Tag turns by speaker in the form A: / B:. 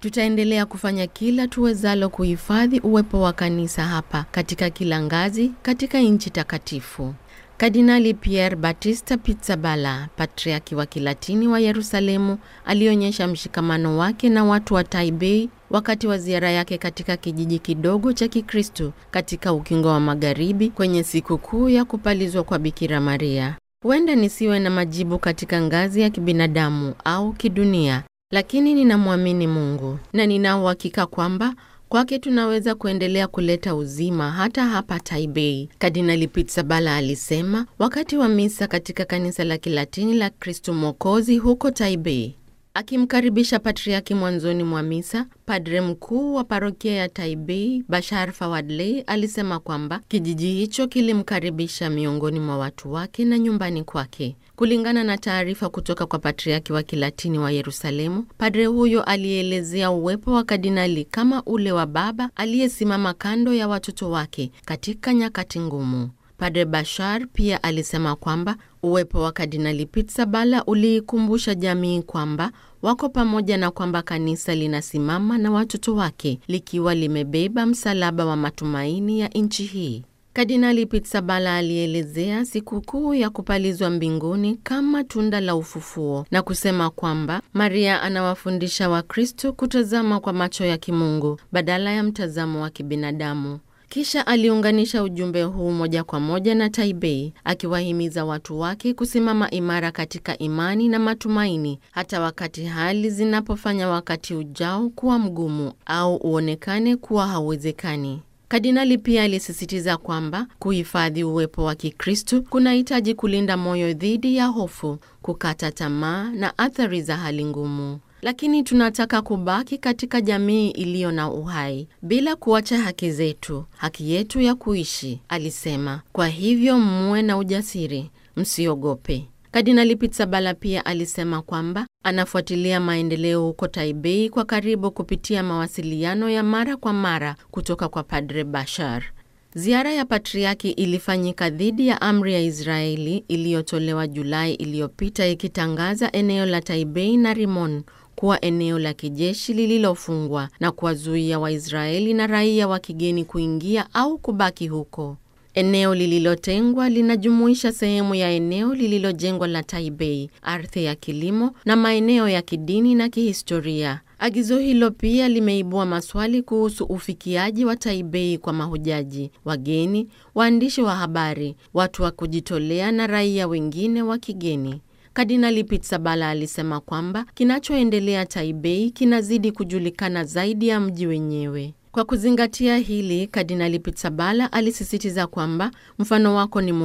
A: Tutaendelea kufanya kila tuwezalo kuhifadhi uwepo wa kanisa hapa katika kila ngazi katika nchi takatifu. Kardinali Pier Battista Pizzaballa, patriaki wa Kilatini wa Yerusalemu, alionyesha mshikamano wake na watu wa Taipei wakati wa ziara yake katika kijiji kidogo cha Kikristo katika ukingo wa Magharibi kwenye sikukuu ya kupalizwa kwa Bikira Maria. Huenda nisiwe na majibu katika ngazi ya kibinadamu au kidunia, lakini ninamwamini Mungu na nina uhakika kwamba kwake tunaweza kuendelea kuleta uzima hata hapa Taipei, Kardinali Pizzaballa alisema wakati wa misa katika kanisa la Kilatini la Kristo Mwokozi huko Taipei. Akimkaribisha patriaki mwanzoni mwa misa, padre mkuu wa parokia ya Taipei Bashar Fawadley alisema kwamba kijiji hicho kilimkaribisha miongoni mwa watu wake na nyumbani kwake. Kulingana na taarifa kutoka kwa patriaki wa Kilatini wa Yerusalemu, padre huyo alielezea uwepo wa kardinali kama ule wa baba aliyesimama kando ya watoto wake katika nyakati ngumu. Padre Bashar pia alisema kwamba uwepo wa Kardinali Pizzaballa uliikumbusha jamii kwamba wako pamoja na kwamba kanisa linasimama na watoto wake likiwa limebeba msalaba wa matumaini ya nchi hii. Kardinali Pizzaballa alielezea sikukuu ya kupalizwa mbinguni kama tunda la ufufuo na kusema kwamba Maria anawafundisha Wakristo kutazama kwa macho ya kimungu badala ya mtazamo wa kibinadamu. Kisha aliunganisha ujumbe huu moja kwa moja na Taipei, akiwahimiza watu wake kusimama imara katika imani na matumaini, hata wakati hali zinapofanya wakati ujao kuwa mgumu au uonekane kuwa hauwezekani. Kardinali pia alisisitiza kwamba kuhifadhi uwepo wa Kikristo kunahitaji kulinda moyo dhidi ya hofu, kukata tamaa na athari za hali ngumu. Lakini tunataka kubaki katika jamii iliyo na uhai bila kuacha haki zetu, haki yetu ya kuishi, alisema. Kwa hivyo muwe na ujasiri, msiogope. Kardinali Pizzaballa pia alisema kwamba anafuatilia maendeleo huko Taipei kwa karibu kupitia mawasiliano ya mara kwa mara kutoka kwa Padre Bashar. Ziara ya patriaki ilifanyika dhidi ya amri ya Israeli iliyotolewa Julai iliyopita ikitangaza eneo la Taipei na Rimon kuwa eneo la kijeshi lililofungwa na kuwazuia Waisraeli na raia wa kigeni kuingia au kubaki huko. Eneo lililotengwa linajumuisha sehemu ya eneo lililojengwa la Taipei, ardhi ya kilimo na maeneo ya kidini na kihistoria. Agizo hilo pia limeibua maswali kuhusu ufikiaji wa Taipei kwa mahujaji, wageni, waandishi wa habari, watu wa kujitolea na raia wengine wa kigeni. Kardinali Pizzaballa alisema kwamba kinachoendelea Taipei kinazidi kujulikana zaidi ya mji wenyewe. Kwa kuzingatia hili, Kardinali Pizzaballa alisisitiza kwamba mfano wako ni